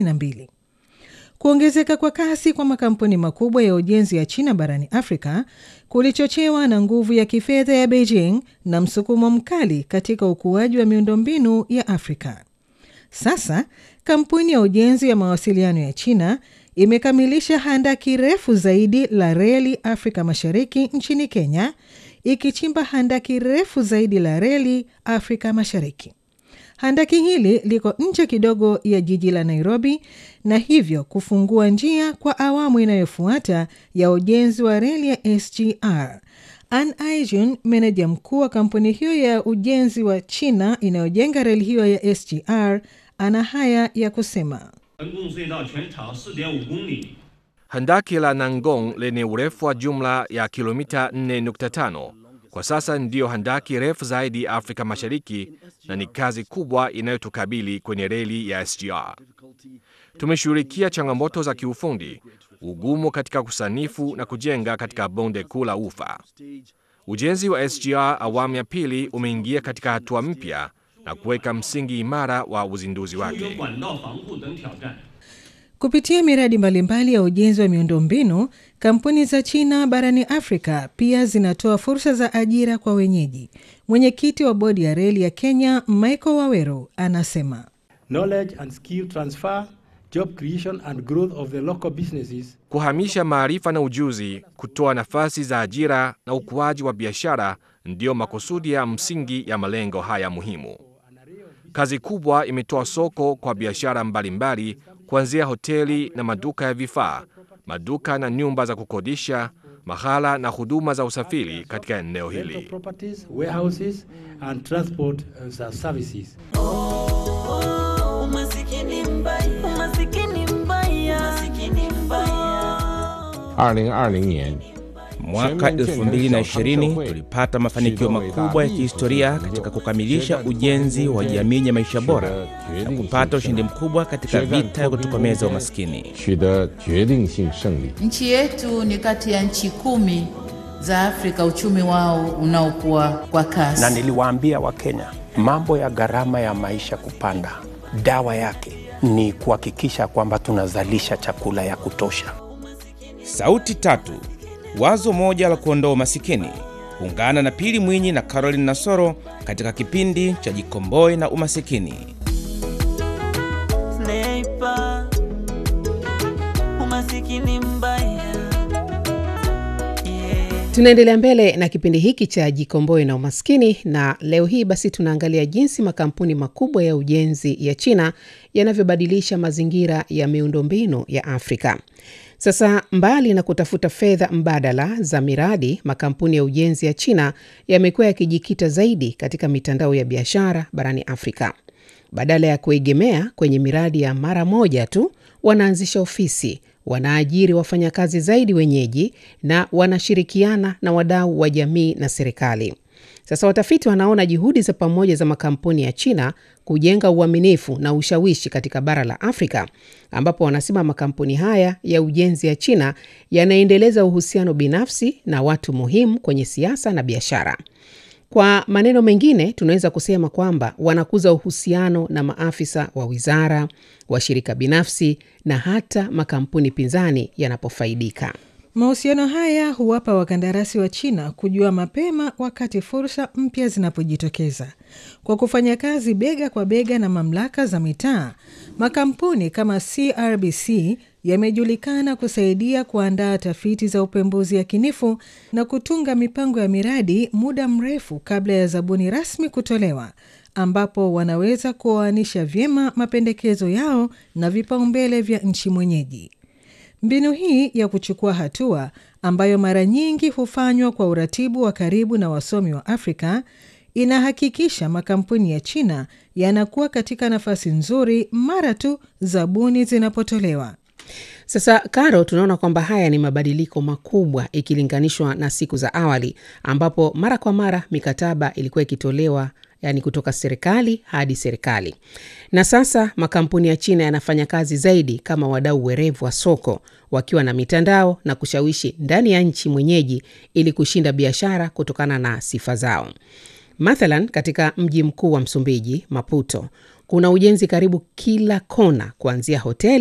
2022. Kuongezeka kwa kasi kwa makampuni makubwa ya ujenzi ya China barani Afrika kulichochewa na nguvu ya kifedha ya Beijing na msukumo mkali katika ukuaji wa miundombinu ya Afrika. Sasa kampuni ya ujenzi ya mawasiliano ya China imekamilisha handaki refu zaidi la reli Afrika Mashariki nchini Kenya, ikichimba handaki refu zaidi la reli Afrika Mashariki. Handaki hili liko nje kidogo ya jiji la Nairobi na hivyo kufungua njia kwa awamu inayofuata ya ujenzi wa reli ya SGR. An Aijun, meneja mkuu wa kampuni hiyo ya ujenzi wa China inayojenga reli hiyo ya SGR, ana haya ya kusema. Handaki la Nangong lenye urefu wa jumla ya kilomita 4.5 kwa sasa ndiyo handaki refu zaidi Afrika Mashariki na ni kazi kubwa inayotukabili kwenye reli ya SGR. Tumeshughulikia changamoto za kiufundi, ugumu katika kusanifu na kujenga katika bonde kuu la Ufa. Ujenzi wa SGR awamu ya pili umeingia katika hatua mpya na kuweka msingi imara wa uzinduzi wake. Kupitia miradi mbalimbali ya ujenzi wa miundombinu, kampuni za China barani Afrika pia zinatoa fursa za ajira kwa wenyeji. Mwenyekiti wa bodi ya reli ya Kenya, Michael Waweru, anasema knowledge and skill transfer, job creation and growth of the local businesses. Kuhamisha maarifa na ujuzi, kutoa nafasi za ajira na ukuaji wa biashara ndiyo makusudi ya msingi ya malengo haya muhimu. Kazi kubwa imetoa soko kwa biashara mbalimbali kuanzia hoteli na maduka ya vifaa, maduka na nyumba za kukodisha, mahala na huduma za usafiri katika eneo hili. Properties, warehouses and transport uh, services. Oh, umasikini mbaya, umasikini mbaya, umasikini mbaya. 二零二零年 Mwaka 2020 tulipata mafanikio makubwa ya kihistoria katika kukamilisha ujenzi wa jamii ya maisha bora na kupata ushindi mkubwa katika vita ya kutokomeza umaskini. 取得决定性胜利。 Nchi yetu ni kati ya nchi kumi za Afrika uchumi wao unaokuwa kwa kasi. na niliwaambia Wakenya mambo ya gharama ya maisha kupanda, dawa yake ni kuhakikisha kwamba tunazalisha chakula ya kutosha. Sauti tatu, wazo moja la kuondoa umasikini. Ungana na Pili Mwinyi na Caroline Nasoro katika kipindi cha Jikomboe na Umasikini. Sniper, umasikini mbaya. Yeah. Tunaendelea mbele na kipindi hiki cha Jikomboe na Umaskini, na leo hii basi tunaangalia jinsi makampuni makubwa ya ujenzi ya China yanavyobadilisha mazingira ya miundombinu ya Afrika. Sasa, mbali na kutafuta fedha mbadala za miradi, makampuni ya ujenzi ya China yamekuwa yakijikita zaidi katika mitandao ya biashara barani Afrika. Badala ya kuegemea kwenye miradi ya mara moja tu, wanaanzisha ofisi, wanaajiri wafanyakazi zaidi wenyeji na wanashirikiana na wadau wa jamii na serikali. Sasa watafiti wanaona juhudi za pamoja za makampuni ya China kujenga uaminifu na ushawishi katika bara la Afrika, ambapo wanasema makampuni haya ya ujenzi ya China yanaendeleza uhusiano binafsi na watu muhimu kwenye siasa na biashara. Kwa maneno mengine, tunaweza kusema kwamba wanakuza uhusiano na maafisa wa wizara, washirika binafsi na hata makampuni pinzani yanapofaidika. Mahusiano haya huwapa wakandarasi wa China kujua mapema wakati fursa mpya zinapojitokeza. Kwa kufanya kazi bega kwa bega na mamlaka za mitaa, makampuni kama CRBC yamejulikana kusaidia kuandaa tafiti za upembuzi yakinifu na kutunga mipango ya miradi muda mrefu kabla ya zabuni rasmi kutolewa, ambapo wanaweza kuoanisha vyema mapendekezo yao na vipaumbele vya nchi mwenyeji. Mbinu hii ya kuchukua hatua ambayo mara nyingi hufanywa kwa uratibu wa karibu na wasomi wa Afrika inahakikisha makampuni ya China yanakuwa katika nafasi nzuri mara tu zabuni zinapotolewa. Sasa Karo, tunaona kwamba haya ni mabadiliko makubwa ikilinganishwa na siku za awali ambapo mara kwa mara mikataba ilikuwa ikitolewa yani kutoka serikali hadi serikali, na sasa makampuni ya China yanafanya kazi zaidi kama wadau werevu wa soko, wakiwa na mitandao na kushawishi ndani ya nchi mwenyeji ili kushinda biashara kutokana na sifa zao. Mathalan, katika mji mkuu wa Msumbiji, Maputo, Kuna ujenzi karibu kila kona, kuanzia hoteli